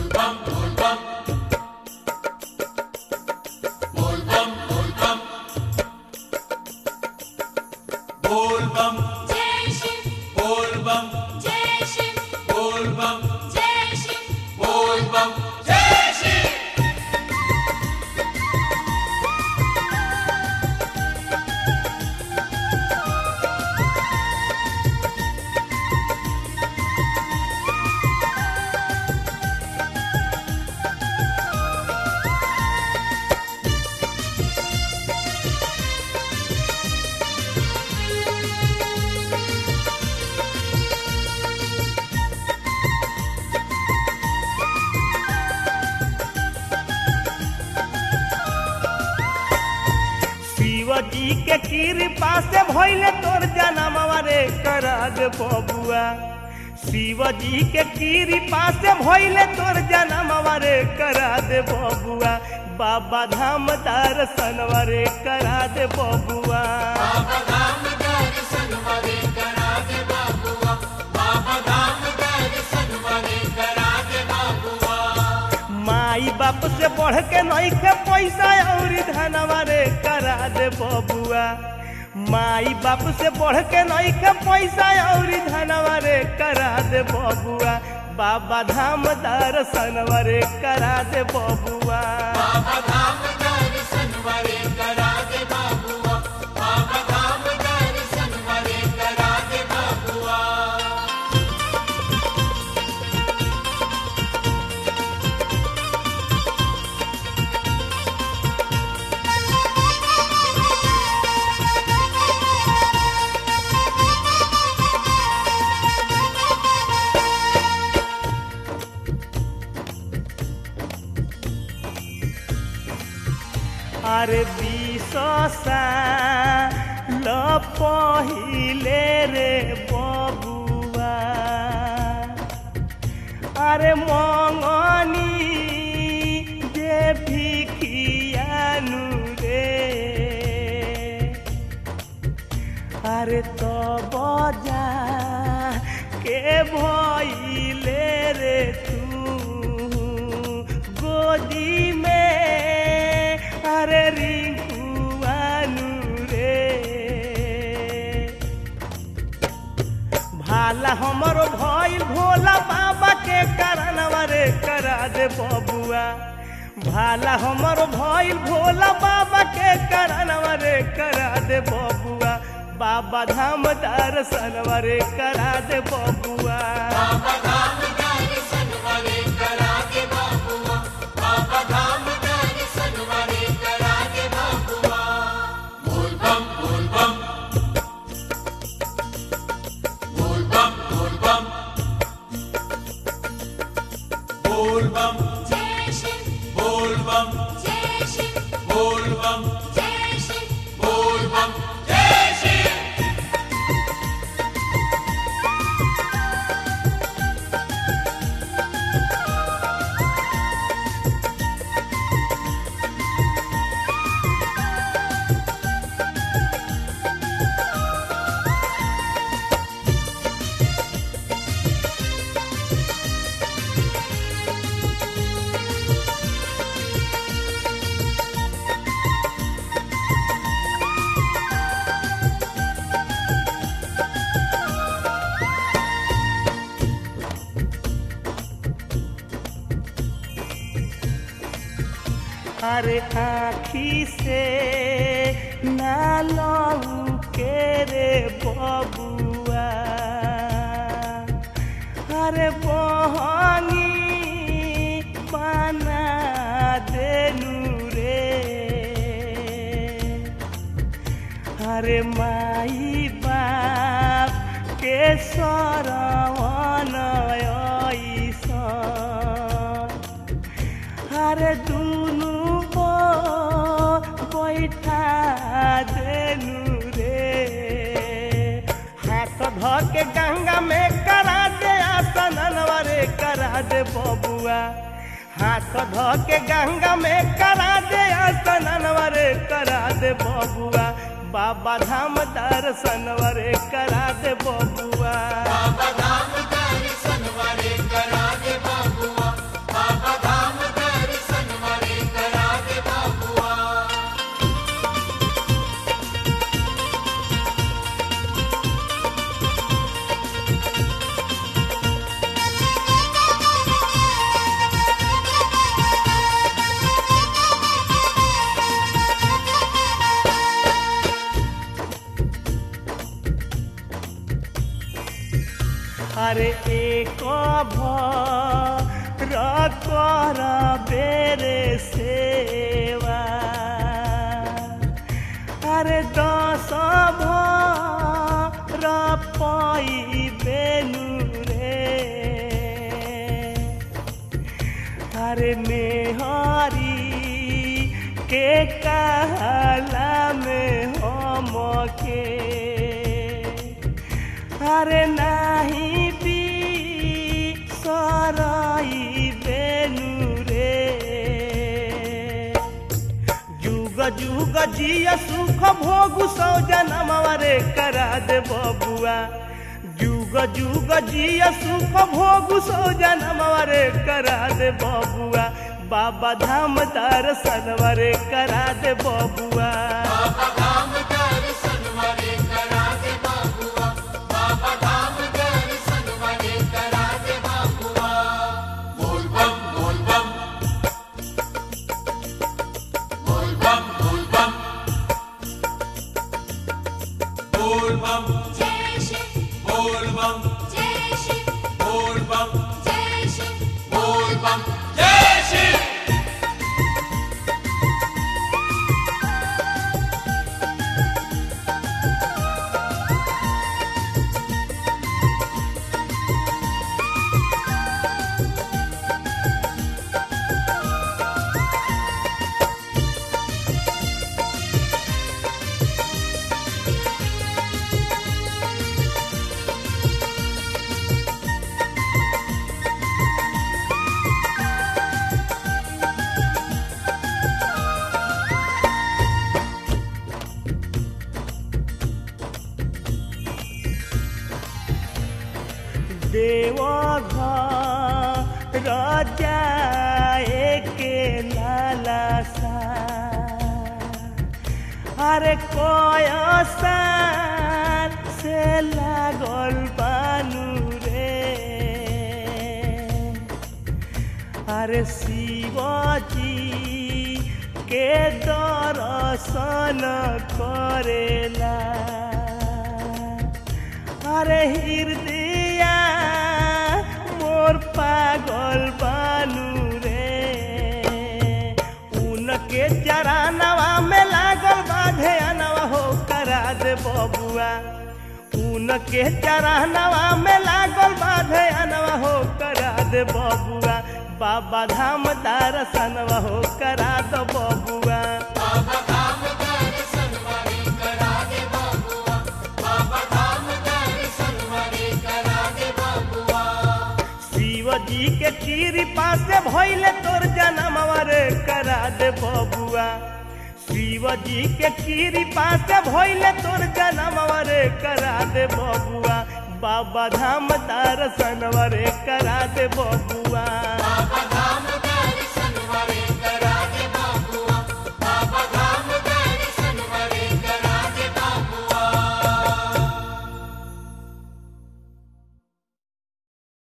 बोल बम जय शिव बोल बम जय शिव बोल बम जय शिव बोल बम जय श्री शिव जी के कृपा से भइले तोर जनमवा रे करा दे बबुआ शिव जी के कृपा से भइले तोर जनमवा रे करा दे बबुआ बाबा धाम दर्शनवा रे करा दे बबुआ बाबा धाम दर्शन वाले करा दे बाबुआ बाबा धाम दर्शन वाले करा दे बाबुआ माई बाप से बढ़ के नइखे पैसा और धनवा रे करा दे बबुआ माई बाप से बढ़ के नइखे पैसा और धनवा रे करा दे बबुआ बाबा धाम दर्शनवा रे करा दे बबुआ बाबा धाम दर्शन वाले करा दे बाबुआ बाबा धाम दर्शन वाले करा दे बाबुआ अरे विशसा ल पहिले रे बबुआ अरे मङनी जे भिखियानु रे अरे त बजा के भइले रे तू गोदी में अरे रिंकुआनु रे भाला हमरो भइल भोला बाबा के करनवा रे करा दे बबुआ भाला हमरो भइल भोला बाबा के करनवा रे करा दे बबुआ बाबा धाम दर्शनवा रे करा दे बबुआ बाबा धाम दर्शन वाले करा दे बाबुआ बाबा धाम दर्शन वाले करा दे बाबुआ बोल बम बोल बम बोल बम बोल बम बोल बम जय शिव बोल बम जय शिव बोल बम जय शिव बोल बम जय श्री अरे आखी से नालू के रे बबुआ अरे बहनी बना देलू रे अरे माई बाप के सरवन ऐसा अरे दुनु को बैठा देनु रे हाथ ध के गंगा में करा दे आसनवा रे करा दे बबुआ हाथ ध के गंगा में करा दे आसनवा रे करा दे बबुआ बाबा धाम दर्शनवा रे करा दे बबुआ बाबा धाम दर्शन वाले करा दे बाबुआ बाबा अरे एक भर कर बेरे सेवा अरे दस भर पाई बेनु रे अरे मेहरी के कहला में हम के अरे नाही भी सराई बेनु रे जुग जुग जिया सुख भोग सौ जनमवा रे करा दे बबुआ जुग जुग जिया सुख भोग सौ जनमवा रे करा दे बबुआ बाबा धाम दर्शनवा रे करा दे बबुआ बाबा धाम दर्शन वाले करा दे बाबुआ बाबा धाम दर्शन वाले करा दे बाबुआ बोल बम बोल बम बोल बम बोल बम बोल बम जय शिव बोल बम जय शिव बोल बम जय शिव बोल बम जय शिव देव राजा के लाला सा अरे कोय सार से लागल बानू रे अरे शिवजी के दर्शन करेला अरे हृदय मोर पागल बानू रे उनके चरानवा में लागल बाधे अनवा हो करा दे बबुआ उनके चरानवा में लागल बाधे अनवा हो करा दे बबुआ बाबा धाम दर्शनवा हो करा दो बबुआ बाबा धाम दर्शन वाले करा दे बाबुआ बाबा धाम दर्शन वाले करा दे बाबुआ शिव जी के कृपा से भइले तोर जनमवा रे करा दे बबुआ शिव जी के कृपा से भइले तोर जनमवा रे करा दे बबुआ बाबा धाम दर्शनवा रे करा दे बबुआ